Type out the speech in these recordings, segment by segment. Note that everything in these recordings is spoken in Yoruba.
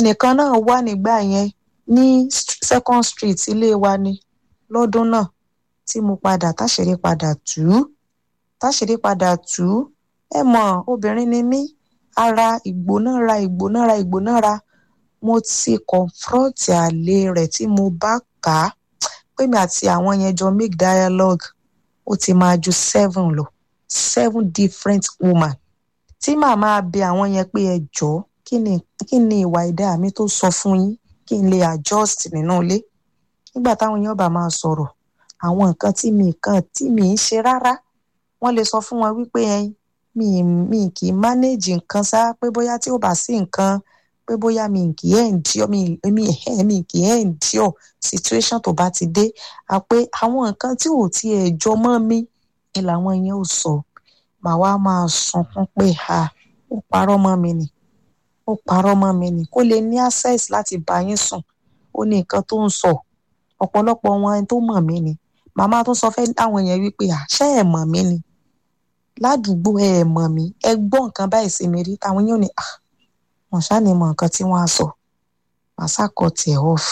ẹnìkan náà wà nígbà yẹn ní second street ilé wa ni lọ́dún náà tí mo padà táṣìírí padà tú táṣìírí padà tú ẹ mọ̀ obìnrin ni mí ara ìgbónára ìgbónára ìgbónára mo ti confront àlè rẹ̀ tí mo bá kà á pé mi àti àwọn yẹn jọ make dialogue ó ti máa ju seven lọ seven different woman tí màmá bẹ àwọn yẹn pé ẹ jọ̀ọ́ kí ni kí ni ìwà ìdá mi tó sọ fún yín kí n lè adjust nínú ilé nígbà táwọn èèyàn bá máa sọ̀rọ̀ àwọn nǹkan tí mi kan tí mi ń ṣe rárá wọ́n lè sọ fún wọn wípé ẹyin mi mi kì í manage nǹkan sá pé bóyá tí ò bá sí nǹkan pé bóyá mi kì í endure mi mi mi kì í endure situation tó bá ti dé à pé àwọn nǹkan tí ò tiẹ̀ jọ mọ́ mi ni làwọn yẹn ò sọ màá wá máa sunkún pé ha ó parọ́ mọ́ mi nì ó parọ́ mọ́ mi nì kó lè ní access láti bá yín sùn ó ní nǹkan tó ń sọ ọ̀pọ̀lọpọ̀ wọn tó mọ̀ mí ni màmá tó sọ fẹ́ àwọn yẹn wípé àṣẹ ẹ̀ mọ̀ mí ni ládùúgbò ẹ̀ mọ̀ mí ẹ gbọ́ nǹkan báyìí sí mi rí táwọn yóò ní wọn ṣáà ní mọ nǹkan tí wọ́n á sọ màsà kọ tiẹ̀ off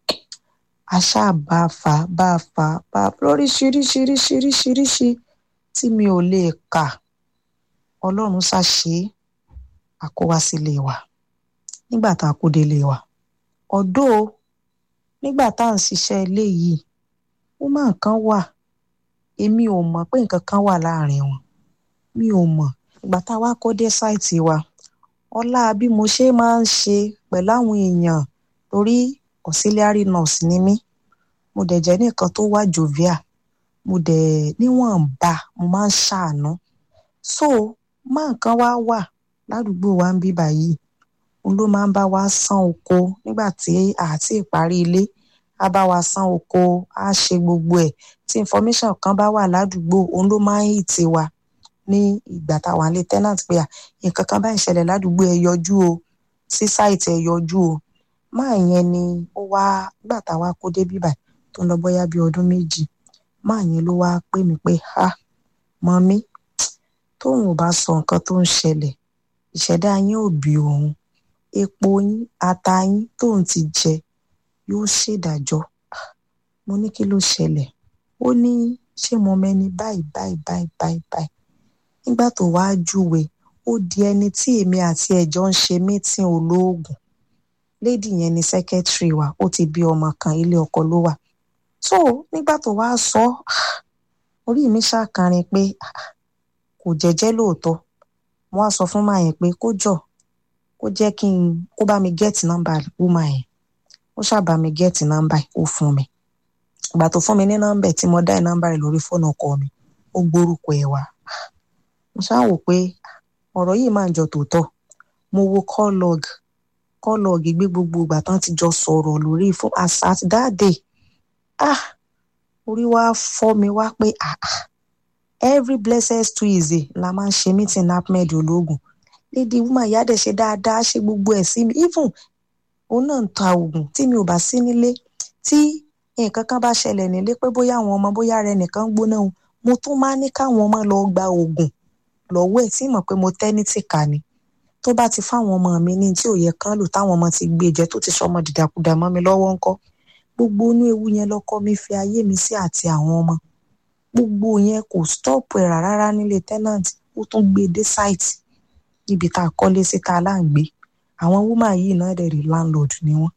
àṣà bá a fà bá a fà bá a lóríṣiríṣiríṣiríṣiríṣi tí mi ò lè kà ọlọ́run ṣàṣe àkówá sílé wa nígbà tá a kó délé wa ọ̀dọ́ nígbà tá à ń ṣiṣẹ́ ilé yìí woman kan wà èmi ò mọ̀ pé nǹkan kan wà láàrin wọn mi ò mọ̀ ìgbà tá a wá kó dé sáìtì wa ọlá bí mo ṣe máa ń ṣe pẹ̀lú àwọn èèyàn torí auxiliary nurse ni mí mo dẹ̀ jẹ́ nìkan tó wà jovial mo dẹ̀ níwọ̀nba mo máa ń ṣàánú so má nǹkan wá wà ládùúgbò wa ń bí báyìí òun ló máa ń bá wa san oko nígbà tí àti ìparí ilé á bá wa san oko á ṣe gbogbo ẹ̀ tí information kan bá wà ládùúgbò òun ló máa ń hì tiwa ní ìgbà táwa ń lé tenant pé à nǹkan kan báyìí ṣẹlẹ̀ ládùúgbò ẹ yọjú o sí sáìtì ẹ yọjú o máa yẹn ni ó wá nígbà táwa kó dé bíbà tó ń lọ bóyá bíi ọdún méjì máa yẹn ló wá pè mí pé ha mọ́mí tóun ò bá sọ nǹkan tó ń ṣẹlẹ̀ ìṣẹ̀dá yín ò bí òun epo yín ata yín tóun ti jẹ yóò ṣèdájọ́ mo ní kí ló ṣẹlẹ̀ ó ní ṣé mo mẹ́ni báyìí báyìí báyìí báyìí báyìí nígbà tó wáá júwe ó di ẹni tí èmi àti ẹjọ ń ṣe mítìn olóògùn lédi yẹn ni sẹkẹtìrì wa ó ti bí ọmọ kan ilé ọkọ ló wà so nígbà tó wáá sọ orí mi ṣàkàrin pé kò jẹ́jẹ́ lóòótọ́ mo wá sọ fún màá yẹn pé kó jọ kó jẹ́ kí n kó bá mi gẹ́ẹ̀tì nọ́mbà wúmà yẹn ó ṣàbá mi gẹ́ẹ̀tì nọ́mbà ó fún mi ìgbà tó fún mi ní nọ́mbà tí mo dá nọ́mbà rẹ̀ lórí fóònù ọkọ mi ó gbórúkọ ẹ̀ wá mo ṣáà wò pé ọ̀rọ̀ yìí máa ń jọ tòótọ́ mo wo call log call log gbé gbogbo ìgbà tán ti jọ sọ̀rọ̀ lórí fún as at that day ah orí wa fọ́ mi wá pé ah ah every blessed tuesday la máa ń ṣe meeting ahmed ológun lady woman ìyá dẹ̀ ṣe dáadáa ṣe gbogbo ẹ̀ sí mi even òun náà ń ta oògùn tí mi ò bá sí nílé tí nǹkan kan bá ṣẹlẹ̀ nílé pé bóyá àwọn ọmọ bóyá rẹ nìkan gbóná o mo tún máa ní káwọn ọmọ lọ gba oògùn lọ́wọ́ ẹ̀ tí mọ̀ pé mo tẹ́ ní tìka ni tó bá ti fáwọn ọmọ mi ní tí ò yẹ kán lò táwọn ọmọ ti gbé jẹ tó ti sọmọ dìdàkudà mọ́ mi lọ́wọ́ ńkọ́ gbogbo inú ewu yẹn lọ́kọ mi fi ayé mi sí àti àwọn ọmọ gbogbo yẹn kò stop ẹ̀ rárá nílé tenant ó tún gbé dé site níbi tá a kọ́lé sí tá a là ń gbé àwọn woman yìí náà dẹ̀ rí landlord ni wọ́n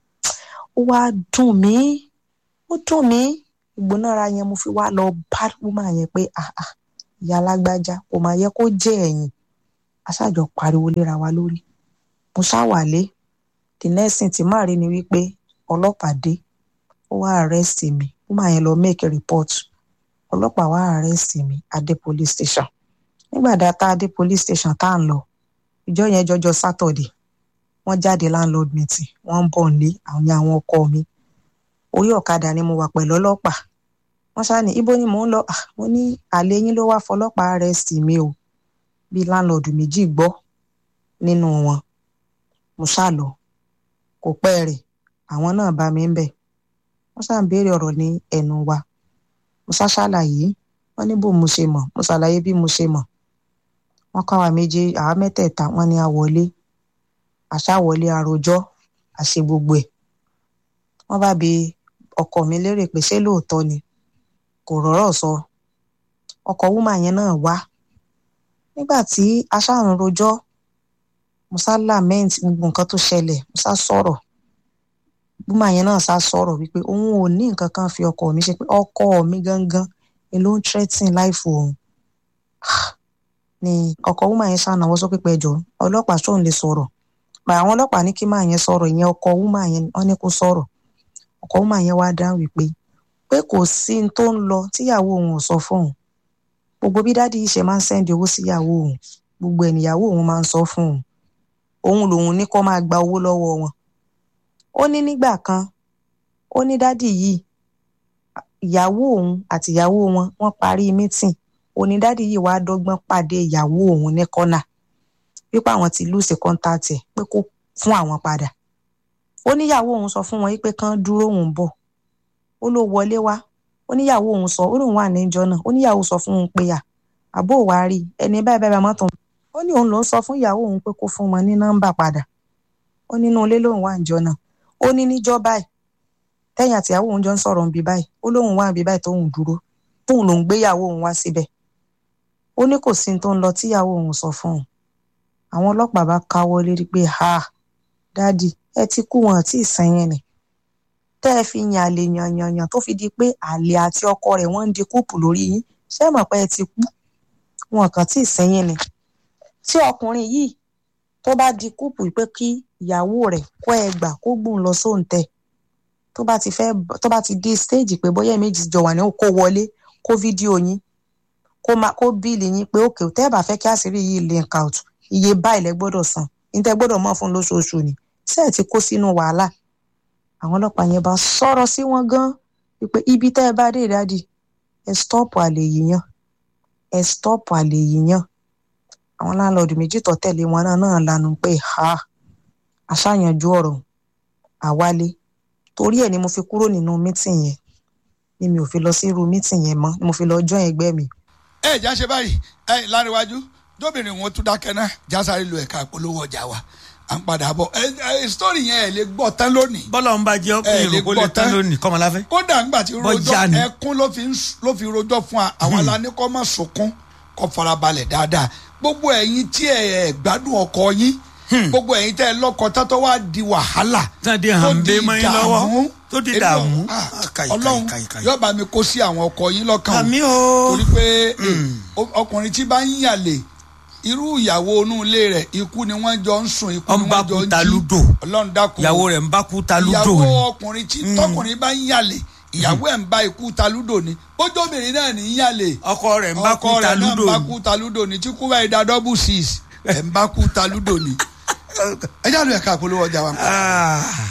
ó wá dùn mí ó dùn mí ìgbónára yẹn mo fi wá lọ bá woman yẹn pé ah ah ìyá alágbájá kò máa yẹ kó jẹ́ ẹ̀yìn aṣáàjọ pariwo léra wa lórí mo ṣàwálé the next thing tí màá rí ni wípé ọlọ́pàá dé ó wá arrest mi woman yẹn lọ make a report ọlọ́pàá wá arrest mi adé police station nígbà dá tá a dé police station tá à ń lọ ìjọ yẹn jọjọ Saturday wọ́n jáde landlord meeting wọ́n ń bọ̀ nílé àwọn àwọn ọkọ mi orí ọ̀kadà ni mo wà pẹ̀lú ọlọ́pàá wọ́n ṣáà ní ibo ni mò ń lọ mo ní àlè yín ló wá fọlọ́pàá arrest mi o bíi landlord méjì gbọ́ nínú wọn mo ṣáà lọ kò pẹ́ rẹ̀ àwọn náà bá mi ń bẹ̀ wọ́n ṣáà ń béèrè ọ̀rọ̀ ní ẹnu wa mo ṣá ṣàlàyé wọ́n ní bó mo ṣe mọ̀ mo ṣàlàyé bí mo ṣe mọ̀ wọ́n kọ́ àwa méjì àwa mẹ́tẹ̀ẹ̀ta wọ́n ní a wọlé àṣà wọlé àròjọ́ àṣe gbogbo ẹ̀ wọ́n bá bi ọkọ mi lérè pé ṣé lóòótọ́ ni kò rọ́rọ̀ sọ ọkọ wúmà yẹn náà wá nígbà tí aṣáàrùn rojọ́ musa lament gbogbo nǹkan tó ṣẹlẹ̀ musa sọ̀rọ̀ wúmà yẹn náà sá sọ̀rọ̀ wípé òun ò ní nǹkan kan fi ọkọ mi ṣe pé ọkọ mi gangan ni ló ń threaten life òun ni ọkọ wúmà yẹn ṣànáwó sókè pẹjọ ọlọ́pàá ṣóun lè sọ̀rọ̀ pa àwọn ọlọ́pàá ní kí máa yẹn sọ̀rọ̀ ìyẹn ọkọ wúmà yẹn wọ́n ní kó sọ̀rọ̀ ọkọ wúmà yẹn wá dáhùn wípé pé kò sí ní tó ń lọ tíyàwó òun ò sọ fóun gbogbo bí dádì yìí ṣe máa ń sẹ́ndì owó síyàwó òun gbogbo ẹ̀nìyàwó òun máa ń sọ fún òun òun lòun ní kó máa gba owó lọ́wọ́ wọn ó ní nígbà kan ó ní dádì yìí ìyàwó òun àti ìyàwó wọn wọ́n parí mítìn ó ní dádì yìí wàá dọ́gbọ́n pàdé ìyàwó òun ní kọ́nà wípé àwọn ti lùsì kọ́ńtàtì ẹ̀ pé kó fún àwọn padà ó níyàwó òun sọ fún wọn pé kán dúró òun bọ̀ ó ló wọlé wá ó níyàwó òun sọ ó lóun wà níjọ́ náà ó níyàwó sọ fún òun pé à àbó wa rí ẹni báyìí báyìí mọ́tò ó ní òun ló ń sọ fún ìyàwó òun pé kó fún wọn ní nọ́mbà padà ó nínú ilé lòun wà níjọ́ náà ó ní níjọ́ báyìí tẹ́yìn àtìyàwó òun jọ ń sọ̀rọ̀ níbi báyìí ó lóun wà níbi báyìí tóun dúró tóun lòun gbéyàwó òun wá síbẹ̀ ó ní kò sí ní tó ń lọ tíyàwó òun sọ fún òun àwọn ọlọ́pàá bá káwọ́ lérí pé ha dádì ẹ ti kú wọn àti ìsẹ́yìn ni tẹ́ ẹ fi yàn àlè yàn yàn yàn tó fi di pé àlè àti ọkọ rẹ̀ wọ́n ń di kúùpù lórí yín ṣé mọ̀ pé ẹ ti kú wọn kàn tí ìsẹ́yìn ni tí ọkùnrin yìí tó bá di kúùpù pé kí ìyàwó rẹ̀ kó ẹ gbà kó gbóhùn lọ sóǹtẹ̀ tó bá ti fẹ́ tó bá ti dé stéèjì pé bóyá méjì jọ wà ní kó wọlé kó fídíò yín kó máa kó bíìlì yín pé òkè tẹ́ ẹ bá fẹ́ kí àṣírí yìí link out iye báyìí lẹ gbọ́dọ̀ san níta gbọ́dọ̀ mọ̀ fún lóṣooṣù ni ṣé ẹ ti kó sínú wàhálà àwọn ọlọ́pàá yẹn bá sọ̀rọ̀ sí wọn gan wípé ibi tẹ́ ẹ bá dé ìdádì ẹ stọ́ọ̀pù àlè yíyan ẹ stọ́ọ̀pù àlè yíyan àwọn láńlọ́ọ̀dù méjì tó tẹ̀lé wọn náà náà lanu pé ha àṣàyànjú ọ̀rọ̀ àwálé torí ẹ̀ ni mo fi kúrò nínú mítìn yẹn ni mi ò fi lọ sí irú mítìn yẹn mọ́ ni mo fi lọ join ẹgbẹ́ mi. ẹ já ṣe báyìí ẹ láríwájú tóbìnrin wọn tún dákẹ́ náà jásáré lu ẹ̀ka ìpolówó ọjà wa à ń padà bọ̀ ẹ ẹ sítórì yẹn ẹ lè gbọ́ tán lónìí. bọ́lá ń bá jẹ́ ẹ lè ọkùnrin kó lè gbọ́ tán tán. lónìí kọ́mọláfẹ́. kódà ńgbà tí Bọ́jà rojọ́ ni. ẹkún ló fi ń s- ló fi rojọ́ fún wa àwọn aláníkọ́ mọ̀ sunkún kó farabalẹ̀ dáadáa gbogbo ẹ̀yin tí ẹ ẹ gbádùn ọkọ yín gbogbo ẹ̀yin tẹ́ ẹ lọ́kọ tátọ́ wá di wàhálà Tán di hànbé mọ́ yín lọ́wọ́. ìdààmú. Tó di Èmi ò- dààmú. ah, Ah, kàì, ọlọ́run kàì, kàì. yóò bá mi kó sí àwọn ọkọ yín lọ́kàn o àmì o. torí pé eh, ọkùnrin tí bá ń yàlè irú ìyàwó inú ilé rẹ̀ ikú ni wọ́n jọ ń sùn ikú ni Ọ̀n bá wọ́n jọ kú ń ta jí lúdò. ọlọ́run dákun ìyàwó rẹ̀ ń bá kú ta lúdò ìyàwó ni. ọkùnrin tí tọkùnrin bá ń yàlè ìyàwó ẹ̀ ń bá ikú ta lúdò ni bójóbìnrin náà ní í yàlè ọkọ rẹ̀ ń bá kú ọkọ ta rẹ̀ náà ń lúdò bá ni. kú ta lúdò ni tí kú báyìí da double six ẹ̀ ń bá kú ta lúdò ni ẹ jáde ẹ̀ka àpolówó ọjà wa. Ah.